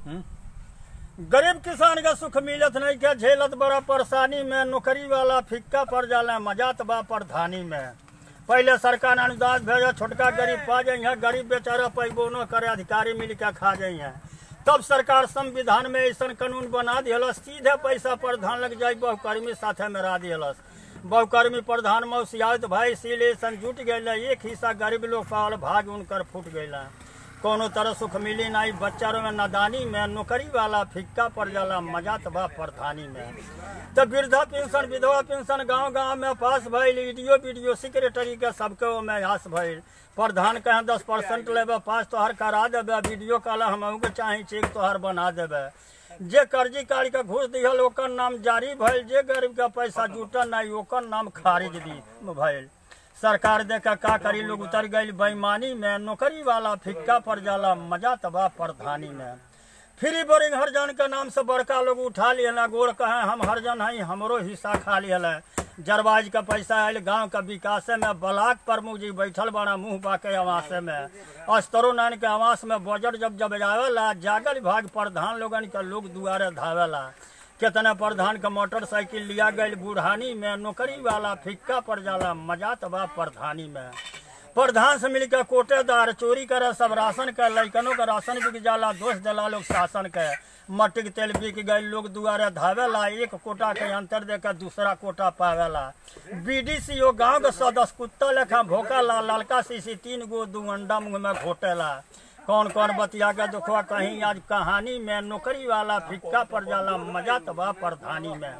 गरीब किसान के सुख मिलत नहीं के झेलत बड़ा परेशानी में नौकरी वाला फिक्का पड़ जाला मजात बा प्रधानी में पहले सरकार अनुदान भेजे छोटका गरीब पा जाइए गरीब बेचारा पैबो न करे अधिकारी मिल के खा जाइए तब सरकार संविधान में ऐसा कानून बना दिलस सीधे पैसा प्रधान लग जाए बहुकर्मी साथे में रा दिलस बहुकर्मी प्रधान में सियात भाई सिलेशन जुट गए एक हिस्सा गरीब लोग पावल भाग उनकर फूट गए कोनो तरह सुख मिली नहीं बच्चा में नादानी में नौकरी वाला फिक्का पड़ जाला मजा तबा प्रधानी में तो वृद्धा पेंशन विधवा पेंशन गांव गांव में पास भइल वीडियो वीडियो सेक्रेटरी के सबके में हास भइल प्रधान कहे दस परसेंट लेबे पास तोहर करा देबे वीडियो कॉल हम के चाहे चेक तोहर बना देबे जे कर्जी काढ़ के घूस दिहल ओकर नाम जारी भइल जे गरीब का पैसा जुटल नहीं ओकर नाम खारिज दी भइल सरकार देख का करी लोग उतर गई बेईमानी में नौकरी वाला फिक्का पड़ जाला मजा तबाह प्रधानी में फ्री बोरिंग हरजन के नाम से बड़का लोग उठा लिया गोड़ कहे हम हरजन हई हमरो हिस्सा खा लिया जरबाज का पैसा आयल गांव का विकास में ब्लाक प्रमुख जी बैठल बड़ा मुंह बाके आवास में अस्तरो नारायण के आवास में बजट जब जब आवेला जागल विभाग प्रधान लोगन के लोग दुआरे धावेला कितना प्रधान का मोटरसाइकिल लिया गई बुढ़ानी में नौकरी वाला फिक्का पड़ जाला मजा तबा प्रधानी में प्रधान से मिलकर कोटेदार चोरी करे सब राशन के लैकनों का राशन बिक जाला दोष दिला लोग शासन के मट्टी के तेल बिक गई लोग दुआरे धावेला एक कोटा के अंतर देकर दूसरा कोटा पावेला बीडीसीओ गांव के सदस्य कुत्ता लेखा भोकाला ललका सीसी तीन गो दू अंडा मुंह में घोटेला कौन कौन बतिया के देखो कहीं आज कहानी में नौकरी वाला फिक्का पड़ जाला मजा तबा प्रधानी में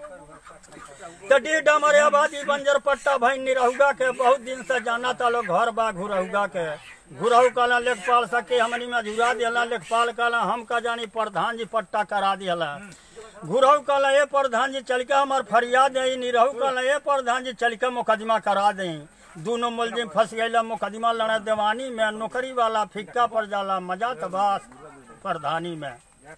तो डी डमर आबादी बंजर पट्टा भाई निरहुगा के बहुत दिन से जाना था लोग घर बा घुरहुगा के घुरहु काला लेखपाल सके हमनी में झुरा दिला लेखपाल काला हम का जानी प्रधान जी पट्टा करा दिला घुरहु काला ये प्रधान जी चल के हमार फरियाद दे निरहु काला ये प्रधान जी चल के मुकदमा करा दें दोनों मुलजिम फंस गए मुकदमा लड़े देवानी में नौकरी वाला फिक्का पड़ जाला मजा तबास प्रधानी में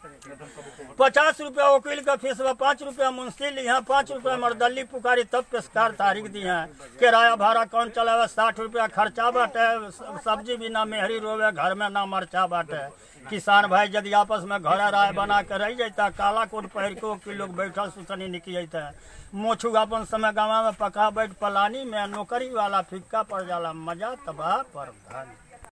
पचास रुपया वकील का फीस बा पाँच रुपया मुंशी यहाँ पाँच रुपया मरदली पुकारी तब पेशकार तारीख दी है किराया भाड़ा कौन चलावे साठ रुपया खर्चा बाटे सब्जी भी ना मेहरी रोवे घर में ना मरचा बाटे किसान भाई यदि आपस में घर राय बना के रह जाता काला कोट पहिर के कि लोग बैठल सुसनी निकल जाता मोछू अपन समय गाँव में पका बैठ पलानी में नौकरी वाला फिक्का पड़ जाला मजा तबाह पर